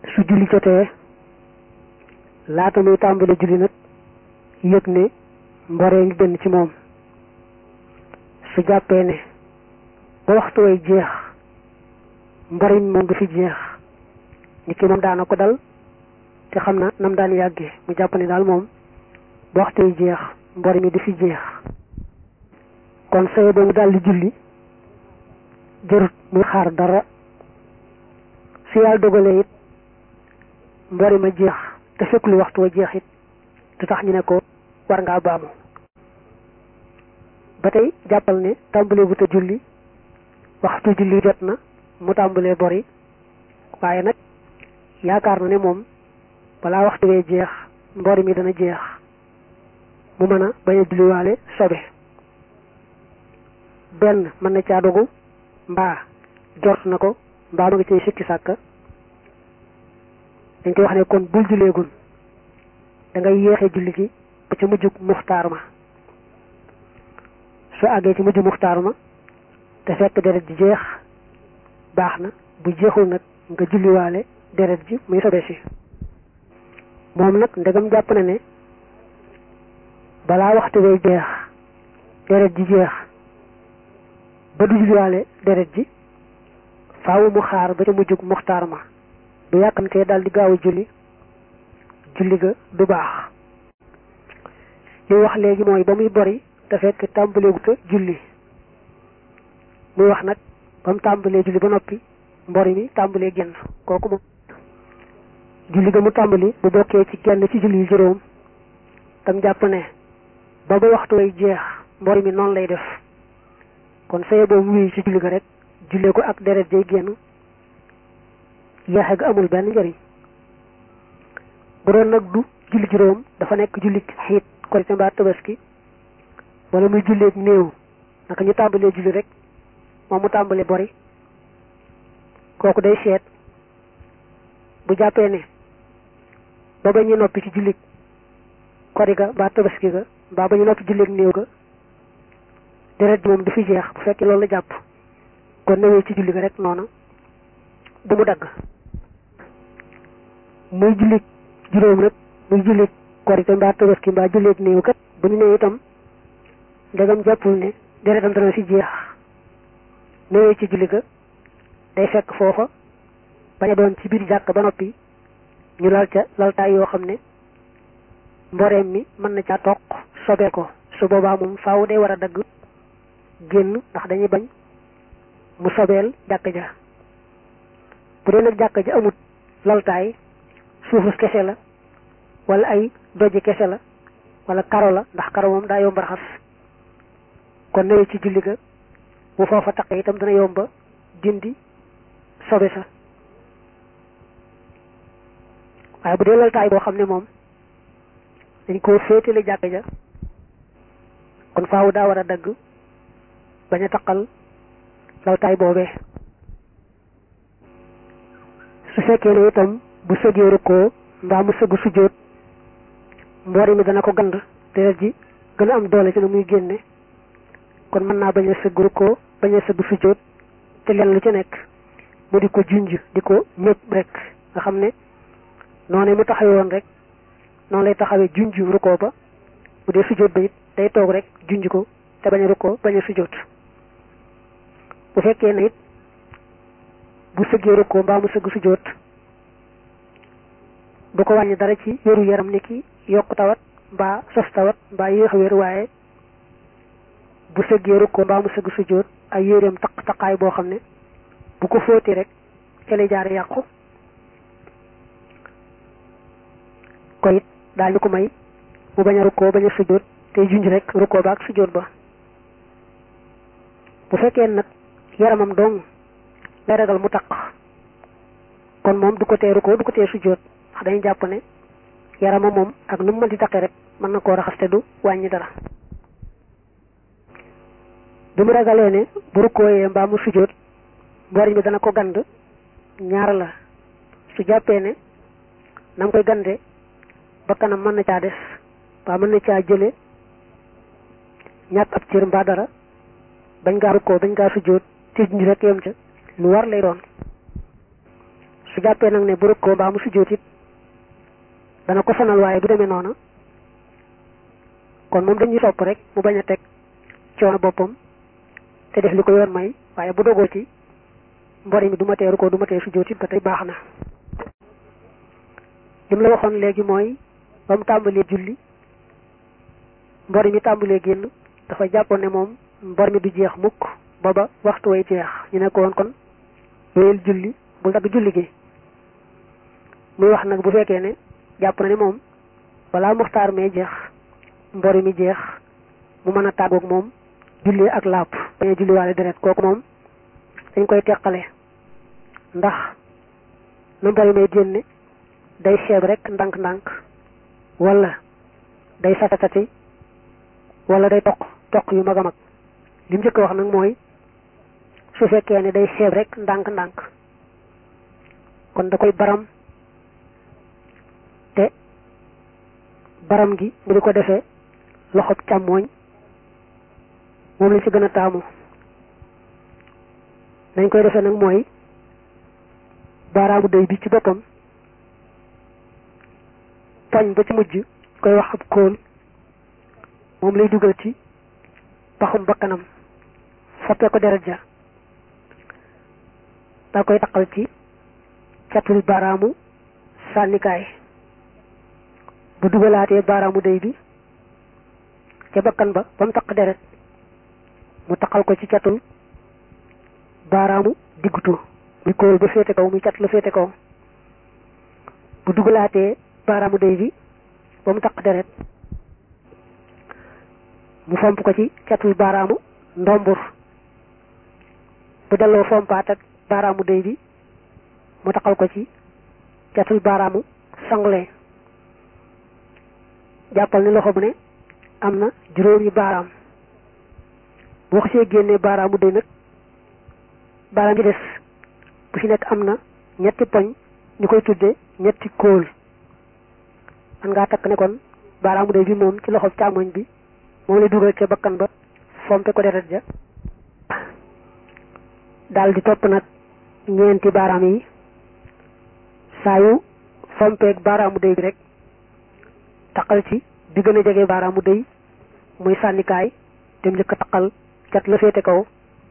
su julli jotee laata muy tàmbali julli nag yëg ne mboree ngi génn ci moom su jàppee ne ba waxtu way jeex mbori mi moom du fi jeex ni ki moom daana ko dal te xam na nam daan yàggee mu jàpp ne daal moom ba waxtu way jeex mbori mi du fi jeex kon saye ba mu daal di julli jërut muy xaar dara su yàlla dogalee it mbori ma jeex te fekk lu waxtu wa jeex it du tax ñu ne ko war ngaa baamu ba tey jàppal ne tàmbalee bu te julli waxtu julli jot na mu tàmbalee bori waaye nag yaakaar na ne moom balaa waxtu wee jeex mbori mi dana jeex mu mën a bañ a julliwaale sobe benn mën na caa dogu mbaa jort na ko mbaa ma nga cay sikki sàkka dañ koy wax ne kon bul julleegul da ngay yéexee julli gi ba ca mujjug muxtaar ma su àggee ci mujj muxtaar ma te fekk deret ji jeex baax na bu jeexul nag nga julliwaale deret ji muy sobe si moom nag ndegam jàpp na ne balaa waxtu way jeex deret ji jeex ba du julliwaale deret ji faawu mu xaar ba ca mujjug muxtaar ma bu yàkkamtee daal di gaaw a julli julli ga du baax li wax léegi mooy ba muy bori te fekk tàmbalee gu te julli muy wax nag ba mu tàmbalee julli ba noppi mbori mi tàmbalee génn kooku moom julli ga mu tàmbali bu bokkee ci genn ci julli yu juróom tam jàpp ne ba ba waxtu way jeex mbori mi noonu lay def kon saye boobu wuyu ci julli ga rek jullee ko ak deret jay génn yeexe ga amul benn njëriñ bu doon nag du julli juróom dafa nekk julli xiit korite mbaa tabaski wala muy julleeg néew naka ñu tàmbalee julli rek moom mu tàmbalee bori kooku day seet bu jàppee ne ba ba ñu noppi ci julli kori ga mbaa tabaski ga mbaa ba ñu noppi julleeg néew ga deret ji moom du fi jeex bu fekkee loolu la jàpp kon newee ci julli ga rek noonu bu mu dagg muy julli juróom rek muy julli korite mbaa tabaski mbaa julleeg néew kat bu ñu nee itam ndegam jàppul ne deretam dana fi jeex newee ci julli ga day fekk foofa bañ a doon ci biir jàkk ba noppi ñu lal ca laltaay yoo xam ne mboreem mi mën na caa toq sobee ko su boobaa moom faaw day war a dagg génn ndax dañuy bañ mu sobeel jàkk ja bu dee nag jàkk ja amut laltaay suufus kese la wala ay doji kese la wala karo la ndax karo moom daa yomba raxas kon newee ci julli ga bu foofa taqee itam dana yomba dindi sobe sa waaye bu dee laltaay boo xam ne moom dañ koo féetale jàkk ja kon faawu daa war a dagg bañ a taqal laltaay boobee su fekkee ne itam bu sëgee rukkoo mbaa mu sëgg sujjóot mboori mi dana ko gand deret ji gën a am doole ci na muy génne kon mën naa bañ a sëgg rukkoo bañ a sëgg sujjóot te leen lu ci nekk mu di ko junj di ko ñëpp rek nga xam ne noonu mu taxawee woon rek noonu lay taxawee junj rukkoo ba bu dee sujjóot ba it day toog rek junj ko te bañ a rukkoo bañ a sujjóot bu fekkee ne it bu sëggee rukkoo mbaa mu sëgg sujjóot du ko wàññi dara ci wéru yaram ni ki yokk tawat mbaa sos tawat mbaa yéex a wér waaye bu sëggee rukkoo mbaa mu sëgg sujjóot ay yéreem taq taqaay boo xam ne bu ko fóotee rek ca lay jaare yàqu ko it daal di ko may mu bañ a rukkoo bañ a sujjóot tey junj rek rukkoo ba ak sujjóot ba bu fekkee nag yaramam dong lay ragal mu taq kon moom du ko tee rukkoo du ko tee sujjóot ndax dañuy jàpp ne yaramam moom ak nu mu mën di taqee rek mën na koo raxas te du wàññi dara bi mu ragalee ne bu rukkooyee mbaa mu sujjóot mboriñ bi dana ko gand ñaar la su jàppee ne na mu koy gande ba kanam mën na caa des mbaa mën na caa jële ñàkk ab cër mbaa dara bañ ngaa rukkoo bañ ngaa sujjóot te junj rek yem ca lu war lay doon su jàppee nag ne bu rëkkoo mbaa mu sujjóot it dana ko sonal waaye du demee noona kon moom dañuy sopp rek mu bañ a teg coono boppam te def li ko yoon may waaye bu dogoo ci mbori mi du ma teeru ko du ma tee sujjóot it ba tey baax na lim la waxoon léegi mooy ba mu tàmbalee julli mbori mi tàmbalee génn dafa jàppoon ne moom mbor mi du jeex mukk booba waxtu way jeex ñu ne ko woon kon wéyal julli bul dagg julli gi muy wax nag bu fekkee ne jàpp na ne moom balaa muxtaar mee jeex mbori mi jeex mu mën a tàggoog moom julli ak làpp bañ a julli waale deret kooku moom dañ koy teqale ndax na mbori may génne day xeeb rek ndànk-ndànk wala day satatati wala day toq toq yu mag a mag li mu njëkk wax nag mooy su fekkee ne day xeeb rek ndànk-ndànk kon da koy baram te baram gi mu di ko defee loxob càmmooñ moom lañ ci gën a taamu dañ koy defee nag mooy baaraamu day bi ci boppam poñ ba ci mujj koy wax ab kóol moom lay dugal ci paxum bakkanam foppee ko deret ja daa koy taqal ci catul baaraamu sànnikaay bu dugalaatee baaraamu day bi ca bakkan ba ba mu taq deret mu taqal ko ci catul baaraamu diggutu muy kóol ba féete kaw muy cat la féete kaw bu dugalaatee baaraamu day bi ba mu taq deret mu fomp ko ci catul baaraamu ndombur bu delloo fompaat ak baaraamu day bi mu taqal ko ci catul baaraamu sangle jàppal ni loxo bu ne am na juróomi baaraam boo xasee génnee baaraamu day nag baaraam yi des bu ci nekk am na ñetti poñ ñu koy tudde ñetti kóol man ngaa takk ne kon baaraamu day bi moom ci loxo càmmoñ bi moom lay dugal ca bakkan ba fompe ko deret ja daal di topp nag ñeenti baaraam yi saa yu fompeeg baaraamu day bi rek taqal ci bi gën a jege baaraamu day muy sànnikaay dem njëkk a taqal cat la féete kaw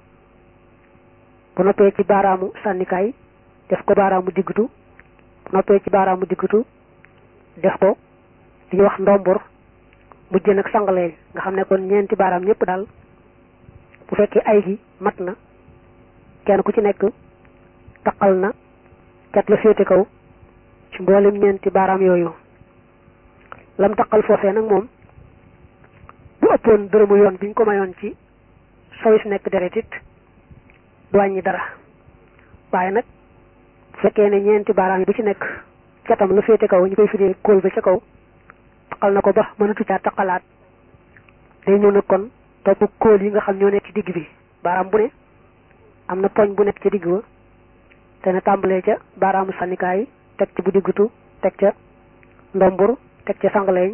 bu noppee ci baaraamu sànnikaay def ko baaraamu diggutu bu noppee ci baaraamu diggutu def ko li ñuy wax ndombur mujjee nag sangalee nga xam ne kon ñeenti baaraam ñëpp daal bu fekkee ay gi mat na kenn ku ci nekk taqal na cat la féete kaw ci mboolem ñeenti baaraam yooyu lam taqal foofee nag moom bu ëppoon dërëmu yoon biñ ko mayoon ci sowis nekk deret it du wàññi dara waaye nag bu fekkee ne ñeenti baaraam yi bu ci nekk catam la féete kaw ñu koy firee kóol ba ca kaw taqal na ko ba mënatu caa taqalaat day ñëw nag kon topp kóol yi nga xam ñoo nekk ci digg bi baaraam bu ne am na poñ bu nekk ca digg ba te ne tàmbalee ca baaraamu sànnikaay teg ci bu diggutu teg ca ndombur teg ca sangaleeñ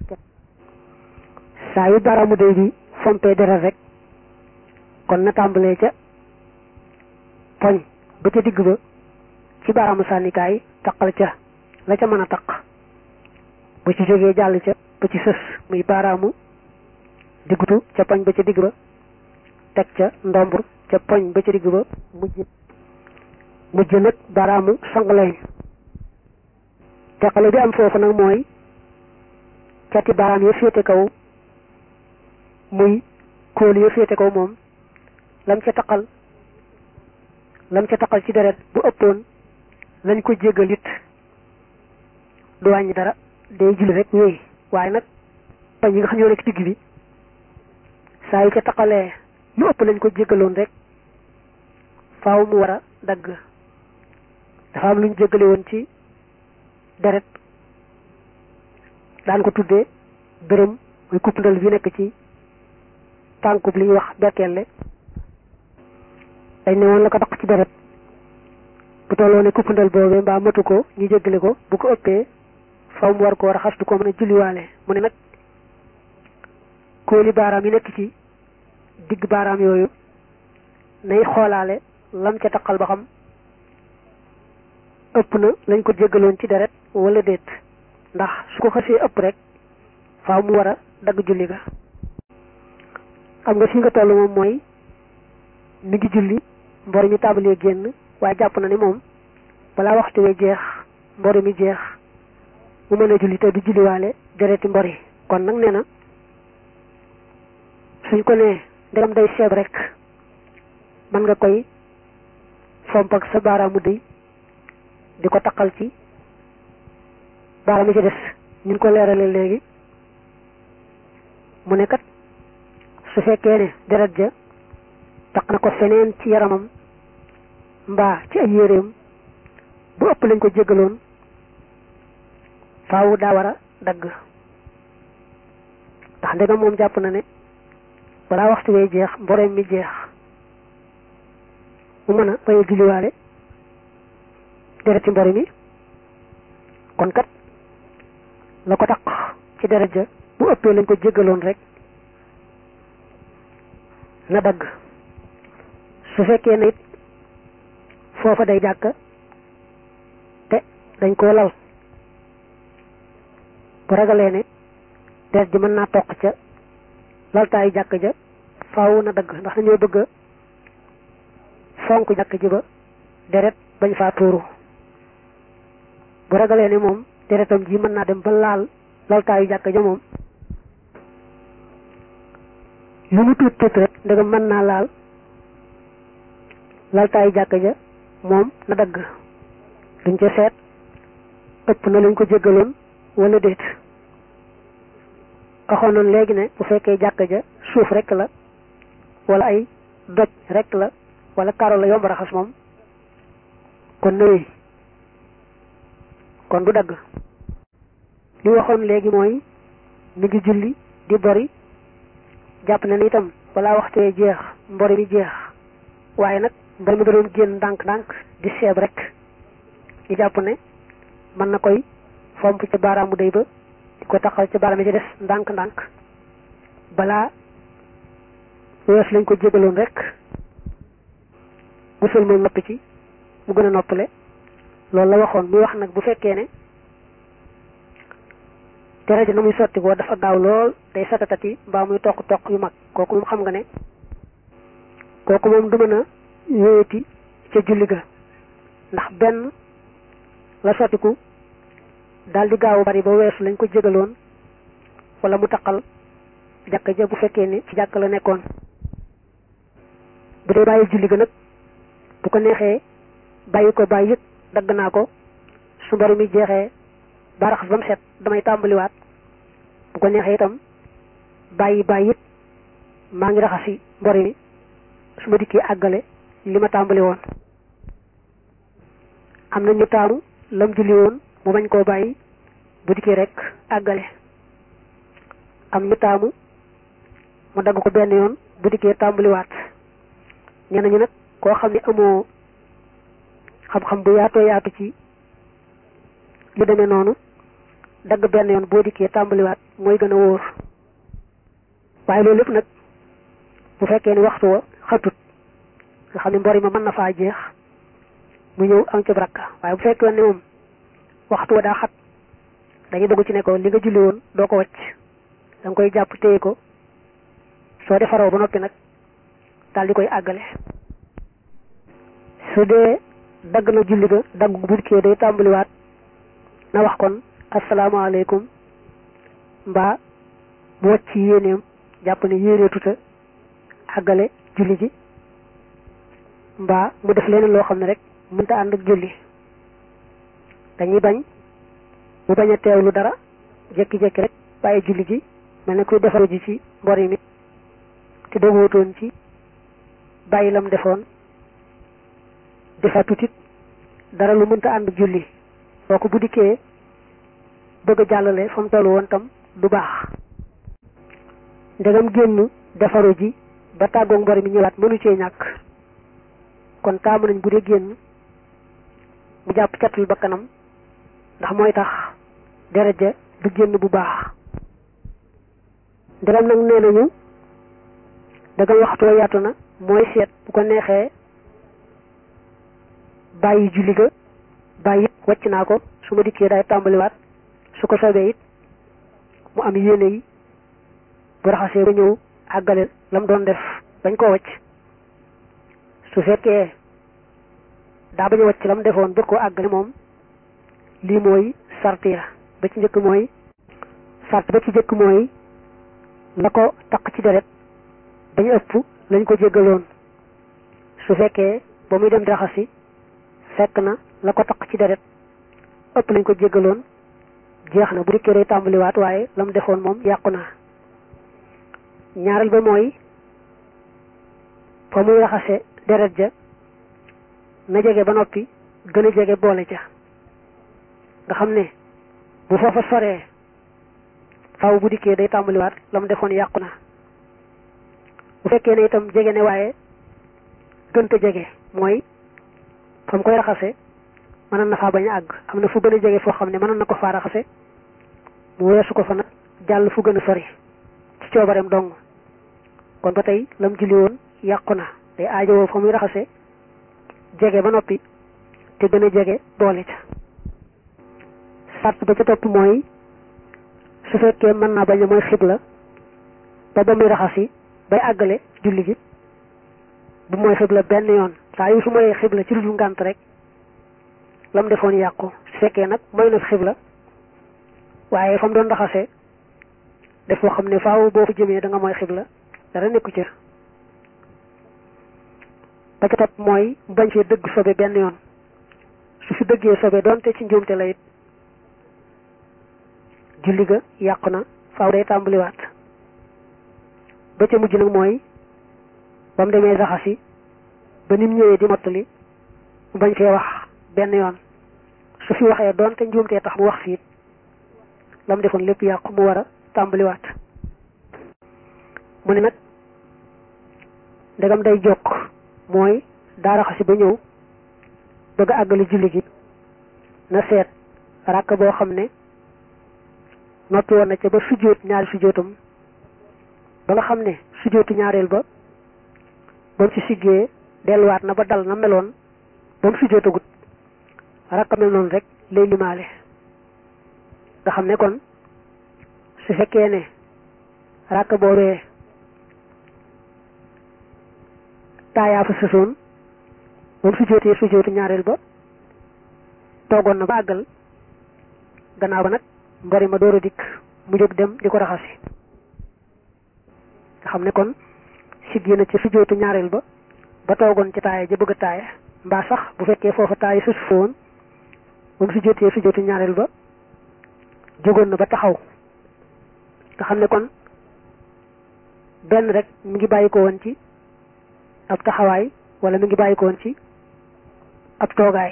saa yu baaraamu day bi fompee deret rek kon na tàmbalee ca poñ ba ca digg ba ci baaraamu sànnikaay taqal ca la ca mën a taq bu ci jógee jàll ca ba ci sës muy baaraamu diggutu ca poñ ba ca digg ba teg ca ndombur ca poñ ba ca digg ba mujj mujj nag baaraamu sangaleeñ teqale bi am foofu nag mooy cati baaraam ya féete kaw muy kóol ya féete kaw moom lam ca taqal lam ca taqal ci deret bu ëppoon lañ ko jéggal it du wàññi dara day julli rek wéy waaye nag pañ yi nga xam ñoo nekk digg bi saa yu ca taqalee lu ëpp lañ ko jéggaloon rek faaw mu war a dagg dafa am lu ñu jéggale woon ci deret daan ko tuddee dërëm muy kuppandal bi nekk ci tànkub li ñuy wax berkelle dañ ne woon la ko daq ci deret bu tolloo ne kuppandal boobee mbaa matu ko ñu jéggale ko bu ko ëppee faw mu war koo raxas du ko mën a julliwaale mu ne nag kóoli baaraam yi nekk ci digg baaraam yooyu nay xoolaale lam ca taqal ba xam ëpp na lañ ko jéggaloon ci deret wala déet ndax su ko xasee ëpp rek faaw mu war a dagg julli ga xam nga fi nga toll moom mooy mi ngi julli mbor mi tàmbalee génn waaye jàpp na ne moom balaa waxtu wee jeex mbor mi jeex mu mën a julli te du julliwaale dereti mbor yi kon nag nee na suñ ko nee ndegam day seeb rek mën nga koy fomp ak sa baaraamu dëy di ko taqal ci baaraam yi ci des ñu ko leerale léegi mu ne kat su fekkee ne deret ja taq na ko feneen ci yaramam mbaa ci ay yéreem bu ëpp lañ ko jéggaloon faaw daa war a dagg ndax ndegam moom jàpp na ne balaa waxtu wee jeex mboreem mi jeex mu mën a bañ a julliwaale deret ci mbori mi kon kat la ko taq ci deret ja bu ëppee lañ ko jéggaloon rek na dagg su fekkee ne it foofa day jàkk te dañ koo lal bu ragalee ne deret ji mën naa toq ca laltaayu jàkk ja faaw na dagg ndax dañoo bëgg a fonk jàkk ji ba deret bañ faa tuuru bu ragalee ne moom deretam ji mën naa dem ba laal laltaayu jàkk ja moom lu mu tuut tuut rek ndegam mën naa laal laltaayu jàkk ja moom na dagg duñ ca seet ëpp na lañ ko jéggaloon wala déet waxoon noonu léegi ne bu fekkee jàkk ja suuf rek la wala ay doj rek la wala karo la yomb raxas moom kon nawee kon du dagg li waxoon léegi mooy mi ngi julli di bori jàpp na ni itam balaa waxtee jeex mbori mi jeex waaye nag mbori mi da doon génn ndànk-ndànk di seeb rek ñu jàpp ne mën na koy fomp ca baaraamu day ba di ko taxal ca baaraam yi ci des ndànk-ndànk balaa wees lañ ko jégaloon rek musul moom noppi ci mu gën a noppale loolu la waxoon muy wax nag bu fekkee ne deret ji na muy sotti ko dafa gaaw lool day satatati mbaa muy toq toq yu mag kooku moom xam nga ne kooku moom du mën a wéyati ca julli ga ndax benn la sottiku daal di gaaw bari ba weesu lañ ko jégaloon wala mu taqal jàkka ja bu fekkee ni ci jàkk la nekkoon bu dee bàyyi julli ga nag bu ko neexee bàyyi ko bàyyi yëg dagg naa ko su mbari mi jeexee ba raxas ba mu set damay tàmbaliwaat bu ko neexee itam bàyyi bàyyi it maa ngi raxasi mbori mi su ma dikkee àggale li ma tàmbali woon am na ñu taamu lam julli woon mu bañ koo bàyyi bu dikkee rek àggale am ñu taamu mu dagg ko benn yoon bu dikkee tàmbaliwaat ñenn ñu nag koo xam ne amoo xam-xam bu yaatoo yaatu ci lu demee noonu dagg benn yoon boo dikkee tàmbaliwaat mooy gën a wóor waaye loolu lépp nag bu fekkee ni waxtu wa xatut nga xam ne mbori ma mën na faa jeex mu ñëw am ci rakka waaye bu fekkee ne moom waxtu wa daa xat dañuy dugg ci ne ko li nga julli woon doo ko wàcc da nga koy jàpp téye ko soo defaroo ba noppi nag daal di koy àggale su dee dagg na julli ga dagg bu dikkee day tàmbaliwaat na wax kon asalaamaaleykum mbaa mu wàcc yéeneem jàpp ne yéenee tuta àggale julli ji mbaa mu def leneen loo xam ne rek mënta ànd ak julli dañuy bañ mu bañ a teewlu dara jékki-jékki rek bàyyi julli ji mel ne kuy defaru ji ci mbori mi te dogootoon ci bàyyi lam defoon defa tutit dara lu mënta ànd ak julli kooku bu dikkee bëgg a jàllale fa mu tollu woon tam du baax ndegam génn defaru ji ba tàggoog mbori mi ñëwaat mënu cee ñàkk kon taamu nañ bu dee génn mu jàpp catul ba kanam ndax mooy tax deret ja du génn bu baax ndegam nag nee nañu dagam waxtoo yaatu na mooy seet bu ko neexee bàyyi julli ga bàyyi wàcc naa ko su ma dikkee day tàmbaliwaat su ko soobee it mu am yéene yi bu raxasee ba ñëw àggale lam doon def bañ koo wàcc su fekkee daa bañ a wàcc lam defoon ba koo àggale moom lii mooy sart ya ba ci njëkk mooy sart ba ci njëkk mooy la ko taq ci deret bañ ëpp lañ ko jéggaloon su fekkee ba muy dem di raxasi fekk na la ko taq ci deret ëpp lañ ko jéggaloon jeex na bu dikkee day tàmbaliwaat waaye la mu defoon moom yàqu na ñaareel ba mooy fa muy raxase deret ja na jege ba noppi gën a jege boole ja nga xam ne bu foofa soree faaw bu dikkee day tàmbaliwaat la mu defoon yàqu na bu fekkee ne itam jege ne waaye gënta jege mooy fa mu koy raxase mënoon na faa bañ a àgg am na fu gën a jege foo xam ne mënoon na ko faa raxase mu weesu ko fa nag jàll fu gën a sori ci coobareem dong kon ba tey lam julli woon yàqu na day aajowoo fa muy raxase jege ba noppi te gën a jege boole ca sart ba ca topp mooy su fekkee mën naa bañ a mooy xibla ba ba muy raxasi bay àggale julli gi bu mooy xibla benn yoon saa yu su mooy xibla ci lu dul ngànt rek lam defoon yàqu su fekkee nag mooy na xibla waaye fa mu doon raxase def foo xam ne faaw boo fa jëmee da nga mooy xibla dara nekku ca ba ca topp mooy mu bañ fee dëgg sobe benn yoon su fi dëggee sobe doonte ci njuumte la it julli ga yàqu na faaw day tàmbaliwaat ba ca mujj nag mooy ba mu demee raxasi ba nim ñëwee di mottali mu bañ fee wax benn yoon su fi waxee doonte njuumtee tax mu wax fiit lam defoon lépp yàqu mu war a tàmbaliwaat mu ne nag ndegam day jokk mooy daa raxasi ba ñëw bëgg a àggale julli gi na seet ràkk boo xam ne noppi woon na ca ba sujjóot ñaari sujjóotam ba nga xam ne sujjóotu ñaareel ba ba mu ci siggee delluwaat na ba dal na meloon ba mu sujjóotagut rakka mel noonu rek lay limaale nga xam ne kon su fekkee ne rakk boobee taayaa fa sësoon ba mu sujjóotee sujjóotu ñaareel ba toogoon na ba àggal gannaaw ba nag mbari ma door a dikk mu jóg dem di ko raxasi nga xam ne kon siggi na ci sujjóotu ñaareel ba ba toogoon ci taaya ja bëgg a taaya mbaa sax bu fekkee foofa taaya susu fa woon ba mu sujjóotee sujjóotu ñaareel ba jógoon na ba taxaw nga xam ne kon benn rek mi ngi bàyyi ko woon ci ab taxawaay wala mi ngi bàyyi ko woon ci ab toogaay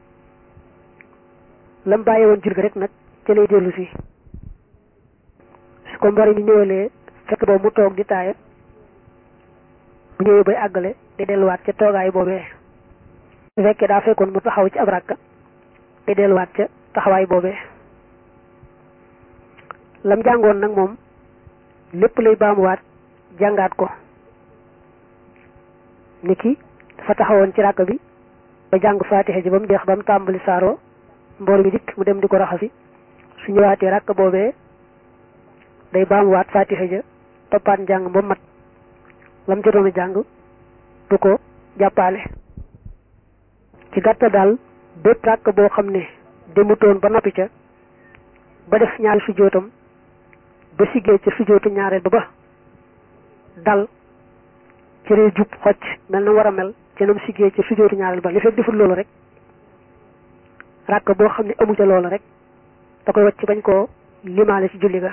lam bàyyi woon jur gi rek nag ca lay dellu si su ko mbari mi ñëwalee fekk boobu mu toog di taaya bu ñëwee bay àggale day delluwaat ca toogaay boobee su fekkee daa fekkoon mu taxaw ci ab rakka day delluwaat ca taxawaay boobee lam jàngoon nag moom lépp lay baamuwaat jàngaat ko ni ki dafa taxawoon ci ràkk bi ba jàng faatixa ji ba mu deex ba mu tàmbali saaro mboor mi dikk mu dem di ko raxasi su ñëwaatee ràkk boobee day baamuwaat faatixa ja toppaat njàng ba mat lam jotoon a jàng du ko jàppaale ci gàttal daal bépp ràkk boo xam ne demutoon ba noppi ca ba def ñaari sujjóotam ba siggee ca sujjóotu ñaareel ba ba dal ci ree jub xocc mel na war a mel ca nam siggee ca sujjóotu ñaareel ba li fekk deful loolu rek ràkk boo xam ne amu ca loolu rek da koy wacc bañ koo limaale ci julli ga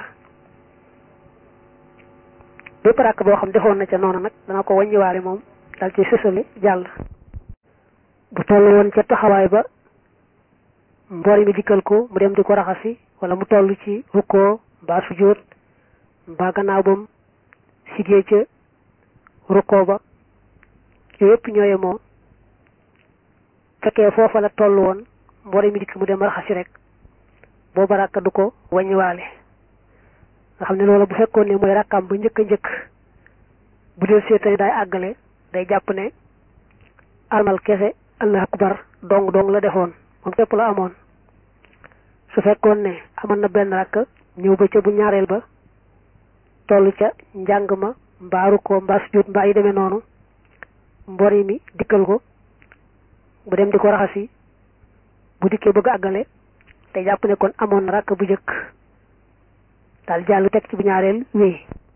bépp ràkk boo xam defoon na ca noonu nag dana ko wàññiwaale moom dal ci sësale jàll bu toll woon ca taxawaay ba mboori mi dikkal ko mu dem di ko raxasi wala mu toll ci rukkoo mbaa sujjóot mbaa gannaaw bam sigee ca rukkoo ba yooyu yëpp ñooye moo fekkee foofa la toll woon mboori mi dikk mu dem raxasi rek booba ràkka du ko wàññiwaale nga xam ne loolu bu fekkoon ne mooy rakkaam ba njëkk a njëkk bu dee seetani daay àggale day jàpp ne armal kese allah akbar dong dong la defoon moom képp la amoon su fekkoon ne amoon na benn rakk ñëw ba ca bu ñaareel ba toll ca njàng ma mbaaru ko mbaa sujjóot mbaa yi demee noonu mbori mi dikkal ko bu dem di ko raxasi bu dikkee bëgg àggale te jàpp ne kon amoon na rakk bu jëkk daal jàll teg ci bu ñaareel wéy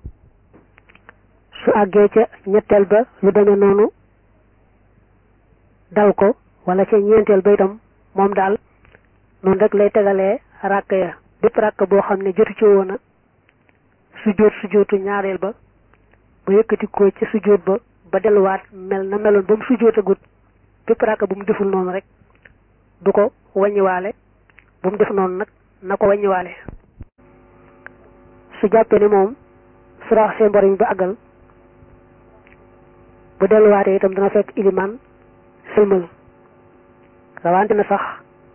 su àggee ca ñetteel ba lu demee noonu dal ko wala ca ñeenteel ba itam moom daal noonu rek lay tegalee rakk ya bépp rakk boo xam ne jotu ci woon a sujjóot sujjóotu ñaareel ba ba yëkkati ko ca sujjóot ba ba delluwaat mel na meloon ba mu sujjóotagut bépp rakk bu mu deful noonu rek du ko wàññiwaale bu mu def noonu nag na ko wàññiwaale su jàppee ne moom su raxasee mbor mi ba àggal bu delluwaatee itam dana fekk ilimaan sëlmal rawante na sax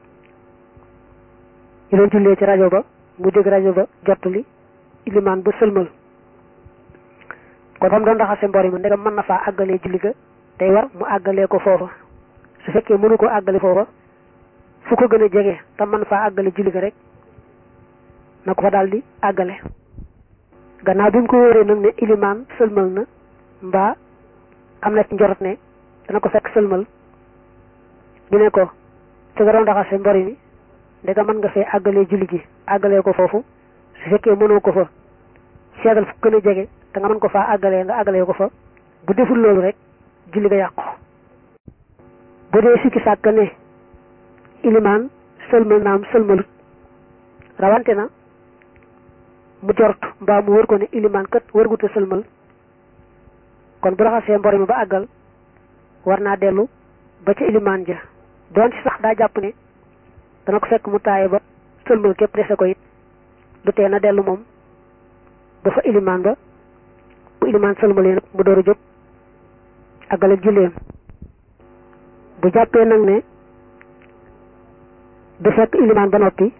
ñu doon jullee ci rajo ba mu dégg rajo ba jottali ilimaan ba sëlmal kon fa mu doon raxasee mbor mi ndegam mën na faa àggalee julli ga day war mu àggalee ko foofa su fekkee mënu ko àggale foofa fu ko gën a jege te man faa àggale julli ga rek na ko fa daal di àggale gannaaw bi mu ko wóoree nag ne ilimaan sëlmal na mbaa am na ci njorot ne dana ko fekk sëlmal ñu ne ko te nga doon raxase mbori mi ndega mën nga fee àggalee julli gi àggalee ko foofu su fekkee mënoo ko fa seetal fu gën a jege te nga mën ko faa àggalee nga àggalee ko fa bu deful loolu rek julli ga yàqu bu dee sikki sàkk ne ilimaan sëlmal naam sëlmalut rawante na mu jort mbaa mu wër ko ne ilimaan kat wërguta sëlmal kon bu raxasee mbor mi ba àggal war naa dellu ba ca ilimaan ja doon ci sax daa jàpp ne dana ko fekk mu taaye ba sëlmal képp dese ko it du tee na dellu moom ba fa ilimaan ba bu ilimaan sëlmalee nag mu door a jóg àggale julleem bu jàppee nag ne du fekk ilimaan ba noppi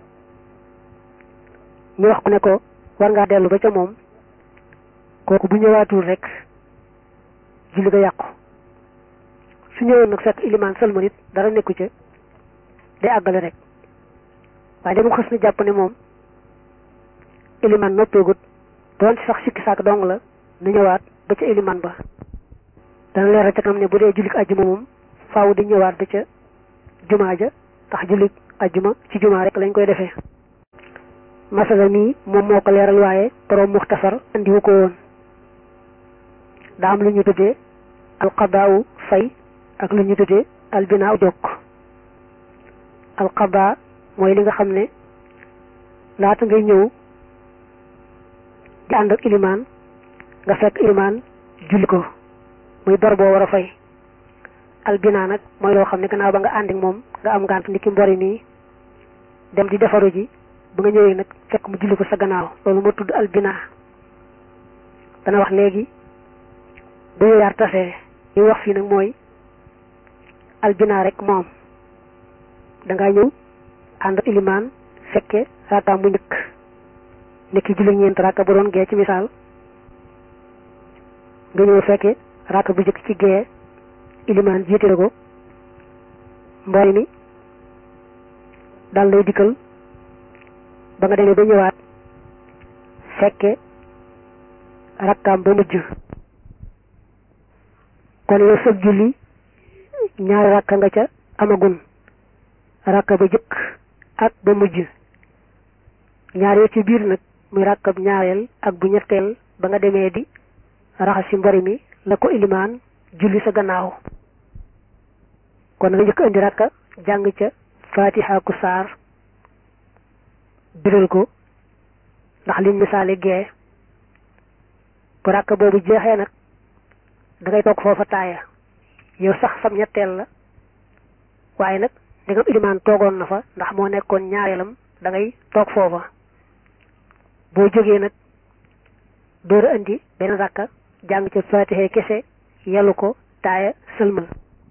ñu wax ko ne ko war ngaa dellu ba ca moom kooku bu ñëwaatul rek julli ga yàqu su ñëwoon nag fekk ilimaan sëlmal it dara nekku ca day àggale rek waaye dama xës na jàpp ne moom ilimaan noppeegut doon ci sax sikki saak dong la nu ñëwaat ba ca ilimaan ba dana leeral ca kam ne bu dee jullik ajjuma moom faaw di ñëwaat ba ca jumaa ja tax jullik ajjuma ci jumaa rek lañ koy defee masala nii moom moo ko leeral waaye borom muxtasar andiwu ko woon daa am lu ñu tuddee alqadaawu fay ak lu ñu tuddee albinaaw jokk alqadaa mooy li nga xam ne laata ngay ñëw di ànd ak ilimaan nga fekk ilimaan julli ko muy bor boo war a fay albinaa nag mooy loo xam ne gannaaw ba nga ànd ak moom nga am ngànt ndiki mbori nii dem di defaru ji ba nga ñëwee nag fekk mu julli ko sa gannaaw loolu moo tudd albinaa dana wax léegi bu yaar tasee li wax fii nag mooy albinaa rek moom dangaa ñëw ànd ak ilimaan fekke raakaam bu njëkk nekki julli ñeent raaka bu doon gee ci misaal nga ñëw fekke raaka bu njëkk ci gee ilimaan jiite la ko mbooy mi dal lay dikkal ba nga demee ba ñëwaat fekke rakkaam ba mujj kon yow sëg julli ñaari rakka nga ca amagun rakka ba jëkk ak ba mujj ñaar yoo ci biir nag muy rakkab ñaareel ak bu ñetteel ba nga demee di raxas ci mbori mi la ko ilimaan julli sa gannaaw kon nga njëkk indi rakka jàng ca fatiha ku saar biral ko ndax liñ misaale gee bu rakka boobu jeexee nag da ngay toog foofa taaya yow sax sam ñetteel la waaye nag ndegam ilimaan toogoon na fa ndax moo nekkoon ñaareelam da ngay toog foofa boo jógee nag door a indi benn rakka jàng ca fatiha kese yelu ko taaya sëlmal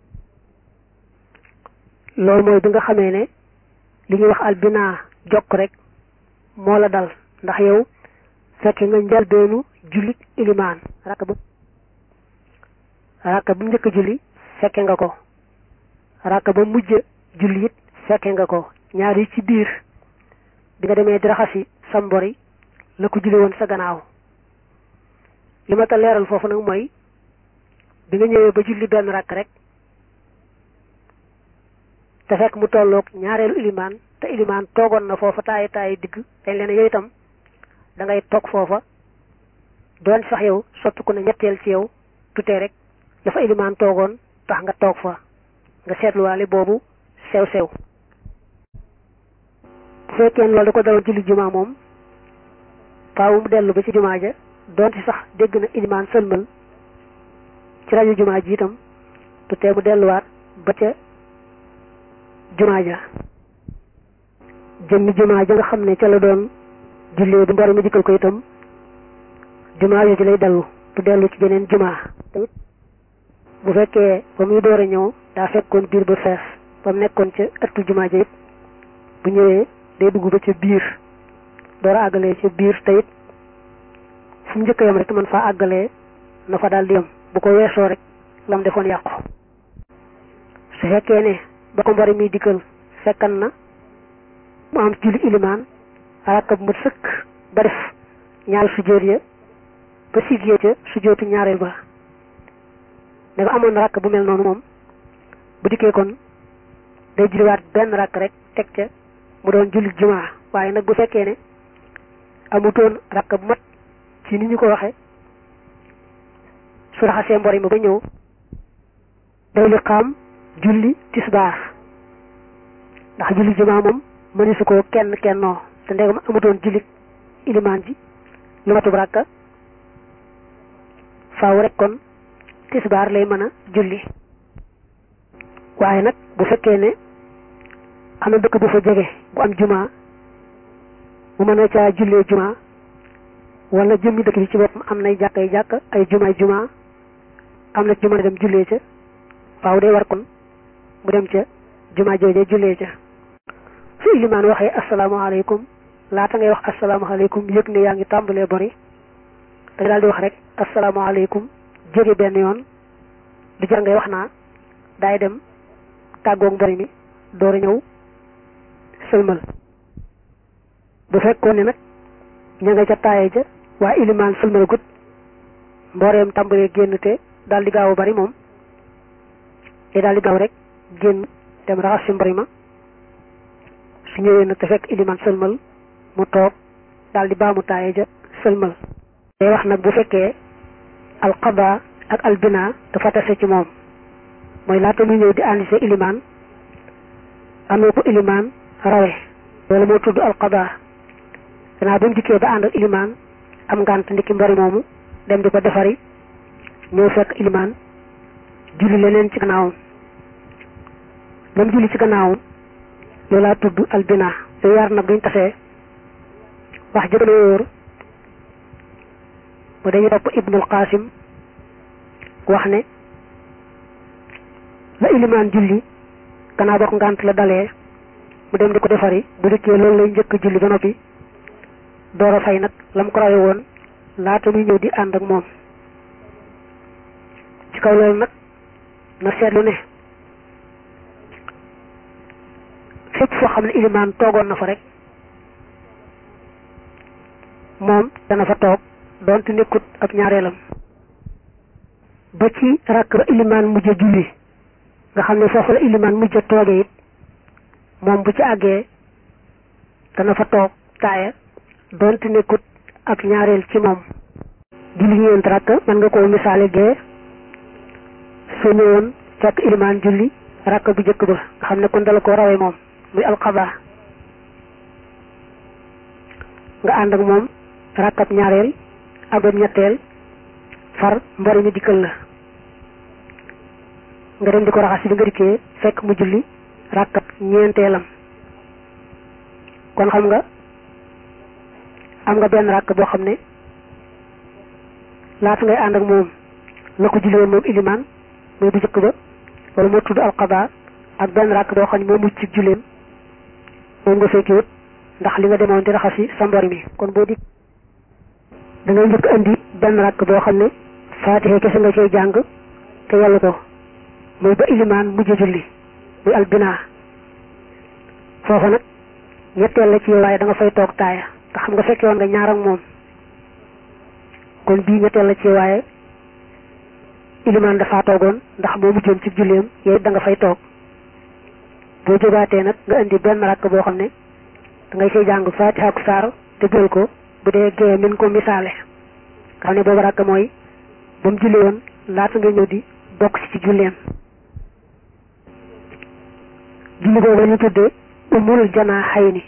loolu mooy bi nga xamee ne li ñuy wax albinaa jokk rek moo la dal ndax yow fekke nga njalbeenu julli ilimaan rakka bu rakka bu njëkk julli fekke nga ko rakka ba mujj julli it fekke nga ko ñaar yi ci biir bi nga demee di raxasi sa mbori la ko julli woon sa gannaaw li ma ta leeral foofu nag mooy bi nga ñëwee ba julli benn rakk rek te fekk mu tolloog ñaareelu ilimaan te ilimaan toogoon na foofa taayi taayi digg dañ leen yow itam da ngay toog foofa doon sax yow soppiku na ñetteel ci yow tutee rek dafa ilimaan toogoon tax nga toog fa nga seetluwaale boobu sew sew bu fekkee loolu da ko daloon julli jumaa moom faaw mu dellu ba ci jumaa ja doonte sax dégg na ilimaan sëlmal ci rajo jumaa ji itam tutee mu delluwaat ba ca jumaa ja jëmmi jumaa ja nga xam ne ca la doon jullee bu mbor mi dikkal ko itam jumaa yooyu lay dellu du dellu ci beneen jumaa tamit bu fekkee ba muy door a ñëw daa fekkoon biir ba fees ba mu nekkoon ca ëttu jumaa ja it bu ñëwee day dugg ba ca biir door a àggalee ca biir te it fu mu njëkk yam rek man faa àggalee na fa daal di yam bu ko weesoo rek lam defoon yàqu su fekkee ne ba ko mbari muy dikkal fekkan na mu am julli ilimaan rakka bu mat sëkk ba def ñaar sujjóot ya ba siggee ca sujjóotu ñaareel ba dafa amoon rakk bu mel noonu moom bu dikkee kon day julliwaat benn rakk rek teg ca mu doon julli jumaa waaye nag bu fekkee ne amutoon rakk bu mat ci ni ñu ko waxe su raxasee mbori ma ba ñëw day li xaam julli tisbaar ndax julli jumaa moom mëni su ko kenn kennoo te ndegam amutoon julli ilimaan ji lu matub rakka faaw rek kon tisbaar lay mën a julli waaye nag bu fekkee ne am na dëkk bu fa jege bu am jumaa mu mën a caa jullee jumaa wala jëmmi dëkk bi ci boppam am nay jàkk ay jàkk ay jumaay jumaa am na ci mën a dem jullee ca faaw day war kon mu dem ca jumaa joojee jullee ca su ilimaan waxee asalaamaaleykum laata ngay wax asalaamaaleykum yëg ne yaa ngi tàmbalee bori da nga daal di wax rek asalaamaaleykum jóge benn yoon du jar ngay wax naa daay dem tàggoog mbori mi door a ñëw sëlmal bu fekkoon ne nag ña nga ca taaye ja waa ilimaan sëlmal gut mbooreem tàmbalee génn te daal di gaaw a bari moom te daal di gaaw rek génn dem raxas si mbari ma su ñëwee nag te fekk ilimaan sëlmal mu toog daal di baamu taaye ja sëlmal day wax nag bu fekkee alqada ak albina dafa tase ci moom mooy laata muy ñëw di àndise ilimaan am na ko ilimaan rawe loolu moo tudd alqada gannaaw bi mu dikkee ba ànd ak ilimaan am ngànt ndiki mbari moomu dem di ko defari ñëw fekk ilimaan julli leneen ci gannaawam lam julli ci gannaawam loolaa tudd albina yooyu yaar nag duñ tasee wax jëgën a wóor ba dañuy topp ibnul qasim wax ne la ilimaan julli gannaaw bokk ngànt la dalee mu dem di ko defari bu dikkee loolu lay njëkk julli ba noppi door a fay nag lam ko rawe woon laata muy ñëw di ànd ak moom ci kaw loolu nag na seetlu ne fépp foo xam ne ilimaan toogoon na fa rek moom dana fa toog doonte nekkut ak ñaareelam ba ci rakk ba ilimaan mujj julli nga xam ne foofu la ilimaan mujj toogee it moom bu ci àggee dana fa toog taaya doonte nekkut ak ñaareel ci moom julli ñeent rakk mën nga koo misaale gee soo ñëwoon fekk ilimaan julli rakk bu jëkk ba nga xam ne kon dala ko rawee moom muy alxaba nga ànd ak moom rakkab ñaareel ak ba ñetteel far mbori mi dikkal la nga dem di ko raxas bi nga dikkee fekk mu julli rakkab ñeenteelam kon xam nga am nga benn rakk boo xam ne laata ngay ànd ak moom la ko julli woon moom ilimaan mooy bu jëkk ba wala moo tudd alqada ak benn rakk boo xam ne moo mucc ci julleem moom nga fekkiwut ndax li nga demoon di raxasi sa mbori mi kon boo di da ngay njëkk andi benn rakk boo xam ne faatixe kese nga cay jàng te yàlla ko muy ba ilimaan mujj julli muy albina foofa nag ñetteel la ci waaye da nga fay toog taaya te xam nga fekke woon nga ñaar ak moom kon bii ñetteel la ci waaye ilimaan dafa toogoon ndax moo mujjoon ci julleem yow da nga fay toog boo jógaatee nag nga indi benn rakk boo xam ne da ngay say jàng faatiha ak saar te jël ko bu dee gee min ko misaale nga xam ne boobu rakk mooy ba mu jullee woon laata nga ñëw di bokk ci ci julleem julli boobu la ñu tuddee umul janaaxayni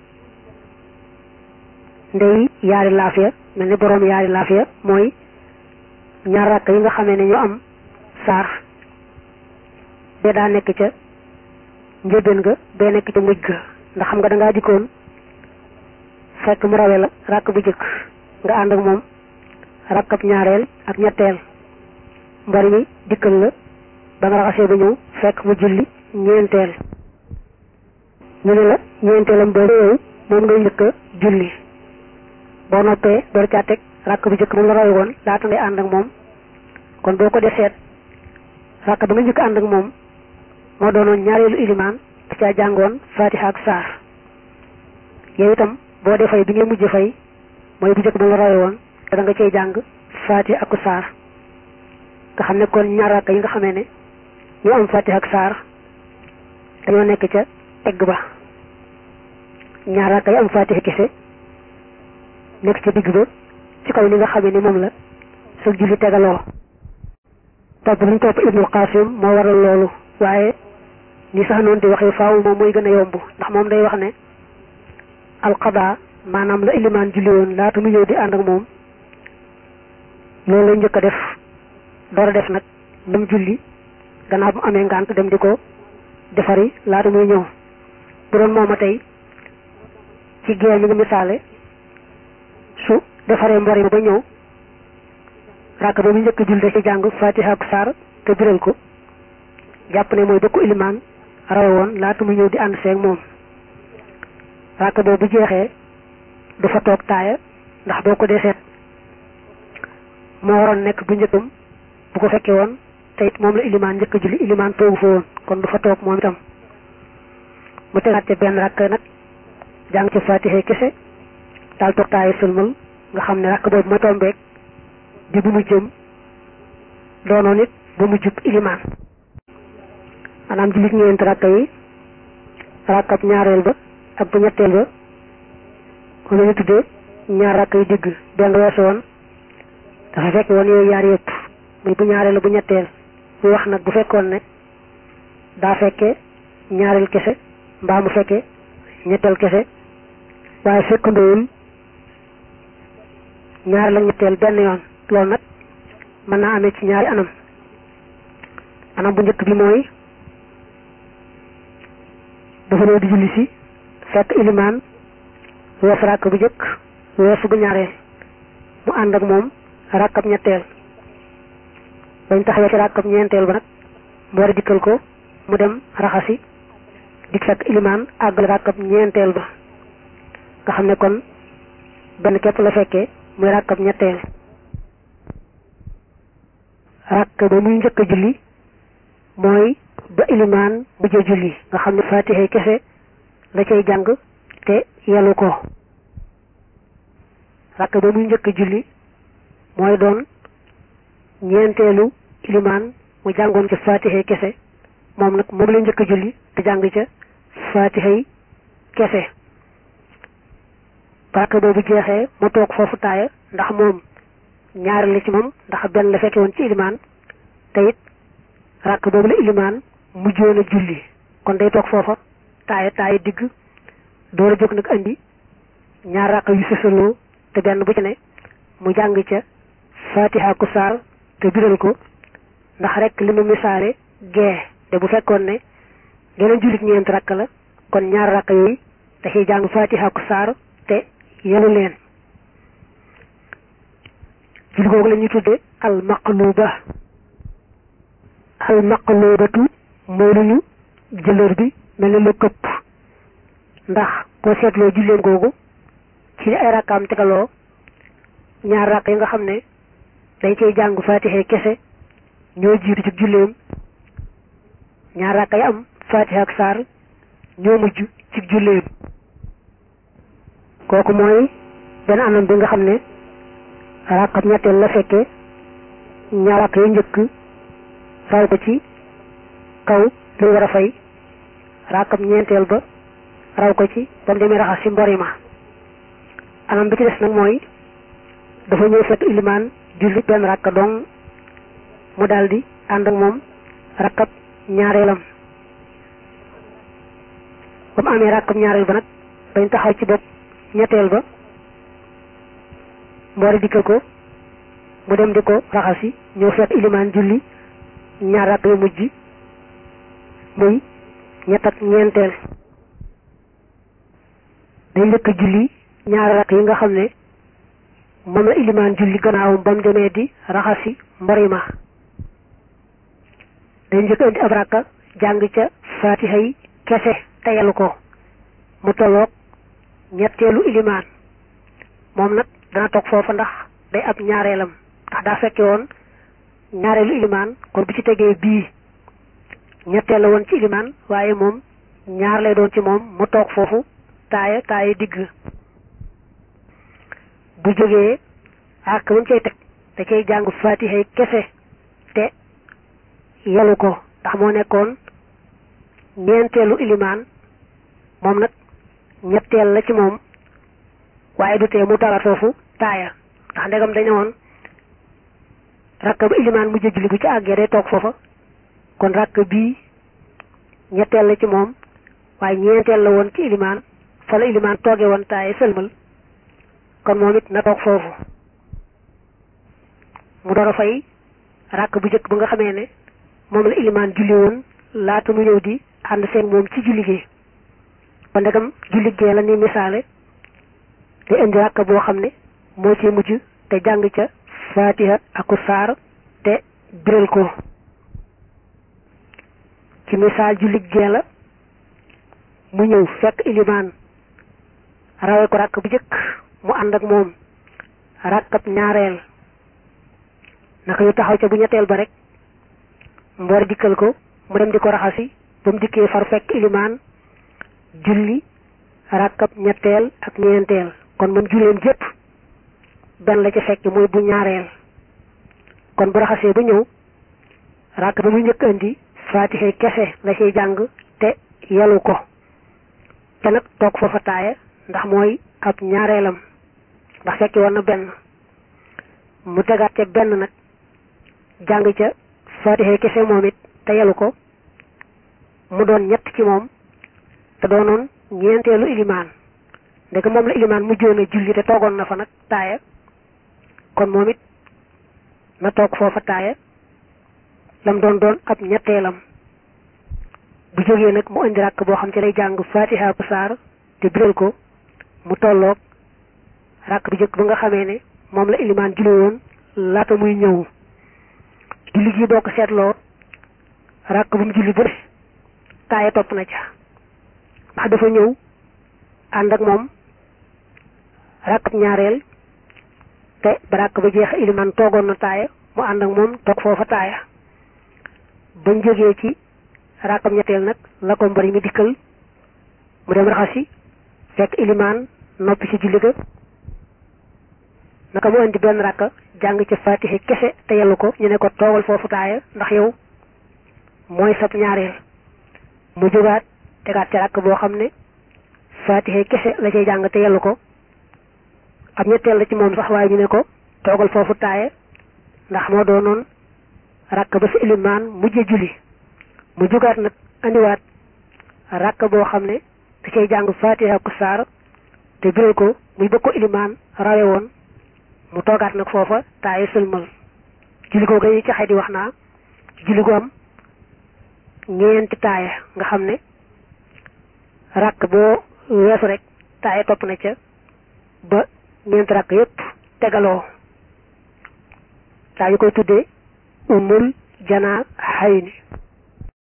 ndey yaari laafiya mel ni boroom yaari laafiya mooy ñaar rakk yi nga xamee ne ñu am saar bee daa nekk ca njëbeen ga bee nekk ca mujj ga ndax xam nga dangaa dikkoon fekk mu rawe la rakk bu jëkk nga ànd ak moom rakkab ñaareel ak ñetteel mbari mi dikkal la ba nga raxasee ba ñëw fekk mu julli ñeenteel ñu ne la ñeenteelam boobu yow moom ngay njëkk a julli boo noppee door caa teg rakk bu jëkk moom la rawe woon laata ngay ànd ak moom kon boo ko dee seet rakk ba nga njëkk ànd ak moom moo doonoon ñaareelu ilimaan da caa jàngoon fatiha ak saar yow itam boo dee fay bi ngay mujj fay mooy bu jëkk ba la rawe woon te da nga cay jàng fatiha ak saar nga xam ne kon ñaar rakk yi nga xamee ne ñu am fatiha ak saar dañoo nekk ca egg ba ñaar rakk yi am fatiha kese nekk ca digg ba ci kaw li nga xamee ni moom la sa julli tegaloo topp luñ topp ibnul qasim moo waral loolu waaye ni sax noonu di waxee faaw moom mooy gën a yomb ndax moom day wax ne alqada maanaam la ilimaan julli woon laata mu ñëw di ànd ak moom loolu lay njëkk a def door a def nag lam julli gannaaw bu amee ngànt dem di ko defari laata muy ñëw bu doon mooma tey ci gée ñu ngi misaale su defaree mbori ma ba ñëw ràkk ba mu njëkk julli ci jàng fatiha ak saar te biral ko jàpp ne mooy bëkku ilimaan rawe woon laata muy ñëw di ànd seeg moom ràkk boobu bu jeexee du fa toog taaya ndax boo ko dee seet moo waroon nekk bu njëkkam bu ko fekkee woon te it moom la ilimaan njëkk julli ilimaan toogu fa woon kon du fa toog moom itam mu tegaat ca benn rakk nag jàng ci fatiha kese daal toog taaya sëlmal nga xam ne rakk boobu ma tombeek di bu mu jëm doonoon it bu mu jub ilimaan maanaam jullit ñeent rakka yi rakkab ñaareel ba ak bu ñetteel ba moom la ñu tuddee ñaar rakk yi digg benn weesu woon dafa fekk woon yooyu yaar yëpp muy bu ñaareel bu ñetteel muy wax nag bu fekkoon ne daa fekke ñaareel kese mbaa mu fekke ñetteel kese waaye fekkandoowul ñaareel ak ñetteel benn yoon loolu nag mën naa amee ci ñaari anam anam bu njëkk bi mooy dafa ñëw di julli si fekk ilimaan weesu ràkk bu njëkk weesu bu ñaareel mu ànd ak moom ràkkab ñetteel bañ taxawee ci ràkkab ñeenteel ba nag mu war a dikkal ko mu dem raxasi di fekk ilimaan àggal ràkkab ñeenteel ba nga xam ne kon benn képp la fekkee muy ràkkab ñetteel ràkk ba muy njëkk a julli mooy ba ilimaan mujj a julli nga xam ne fatiha kese la cay jàng te yelu ko ràkk ba muy njëkk a julli mooy doon ñeenteelu ilimaan mu jàngoon ci fatiha kese moom nag moom la njëkk a julli te jàng ca fatiha kese ràkk boobu jeexee mu toog foofu taaya ndax moom ñaari la ci moom ndax benn la fekke woon ci ilimaan te it ràkk boobu la ilimaan mujjoon a julli kon day toog foofa taaya taaya digg door a jóg nag andi ñaar ràkk yu sësaloo te benn bu ci ne mu jàng ca fatiha ku saar te biral ko ndax rek li mu misaale gee te bu fekkoon ne geneen jullit ñeent ràkk la kon ñaar ràkk yooyu da ciy jàng fatiha ku saar te yelu leen julli googu la ñuy tudde al maqluba al maqlubatu mooy lu ñu jëlër bi mel ne lu këpp ndax boo seetloo julleen googu ci ay rakkaam tegaloo ñaar rakk yi nga xam ne day cay jàng fatiha kese ñoo jiitu ci julleem ñaar rakk yi am fatiha ak saar ñoo mujj ci julleem kooku mooy benn anam bi nga xam ne rakkab ñetteel la fekkee ñaar rakk yu njëkk raw ko ci kaw lu war a fay rakkab ñeenteel ba raw ko ci ba mu demee raxas ci mbori ma anam bi ci des nag mooy dafa ñëw fekk ilimaan julli benn rakka dong mu daldi ànd ak moom rakkab ñaareelam ba mu amee rakkab ñaareel ba nag dañ taxaw ci bopp ñetteel ba mboori dikkal ko mu dem di ko raxasi ñëw fekk ilimaan julli ñaar rakk yu mujj muy ñett ak ñeenteel day njëkk julli ñaari rakk yi nga xam ne moom la ilimaan julli gannaawam ba mu demee di raxasi mbori ma day njëkk indi ab rakka jàng ca faatiha yi kese teyal ko mu tolloog ñetteelu ilimaan moom nag dana toog foofa ndax day ab ñaareelam ndax daa fekke woon ñaareelu ilimaan kon bu ci tegee bii ñetteel la woon ci ilimaan waaye moom ñaar lay doon ci moom mu toog foofu taaya taaya digg bu jógee ak ba mu cay teg da cay jàng faatiha kese te yelu ko ndax moo nekkoon ñeenteelu ilimaan moom nag ñetteel la ci moom waaye du tee mu tara foofu taaya ndax ndegam dañu woon rakk ba ilimaan mujj julli bu ci àggee day toog foofa kon rakk bii ñetteel la ci moom waaye ñeenteel la woon ci ilimaan fa la ilimaan tooge woon taaya sëlmal kon moom it na toog foofu mu door a fay rakk bu njëkk bu nga xamee ne moom la ilimaan julli woon laata mu ñëw di ànd seen moom ci julli gi ba ndegam julli gee la ni misaale day indi rakk boo xam ne moo ci mujj te jàng ca faatiha aku saar te biral ko ci misaal julli gee la mu ñëw fekk ilimaan rawe ko rakk bu njëkk mu ànd ak moom rakkab ñaareel naka ñu taxaw ca bu ñetteel ba rek mboor dikkal ko mu dem di ko raxasi ba mu dikkee far fekk ilimaan julli rakkab ñetteel ak ñeenteel kon moom julleem jépp benn la ca fekk muy bu ñaareel kon bu raxasee ba ñëw rakk ba mu njëkk indi faatixe kese la ciy jàng te yelu ko te nag toog foofa taaya ndax mooy ab ñaareelam ndax fekki woon na benn mu tegaat ca benn nag jàng ca faatixe kese moom it te yelu ko mu doon ñett ci moom te doonoon ñeenteelu ilimaan ndeke moom la ilimaan mujjoon a julli te toogoon na fa nag taaya kon moom it na toog foofa taaya lam doon doon ab ñetteelam bu jógee nag mu indi ràkk boo xam ci lay jàng faatiha bu saar te biral ko mu tolloog ràkk bu jëkk ba nga xamee ne moom la ilimaan julli woon laata muy ñëw julli gi boo ko seetloo ràkk bu mu julli bu ne taaya topp na ca ndax dafa ñëw ànd ak moom ràkk ñaareel te ba ràkk ba jeex ilimaan toogoon na taaya mu ànd ak moom toog foofa taaya bañ jógee ci rakkam ñetteel nag la ko mbari mi dikkal mu dem raxasi fekk ilimaan noppi ci julli ga naka mu indi benn rakka jàng ci faatixe kese te yellu ko ñu ne ko toogal foofu taaya ndax yow mooy sab ñaareel mu jógaat tegaat ci rakk boo xam ne faatixe kese la cay jàng te yellu ko ab ñetteel la ci moom sax waaye ñu ne ko toogal foofu taaya ndax moo doonoon rakk ba fi ilimaan mujje julli mu jugaat nag andiwaat rakk boo xam ne da cay jàng faatiha ku saar te biral ko muy bëgg ko ilimaan rawe woon mu toogaat nag foofa taaye sëlmal julli ko yi ci xay di wax naa julli gu am ñeenti taaya nga xam ne rakk boo weesu rek taaye topp na ca ba ñeenti rakk yépp tegaloo daa ñu koy tuddee umul janaa xay ni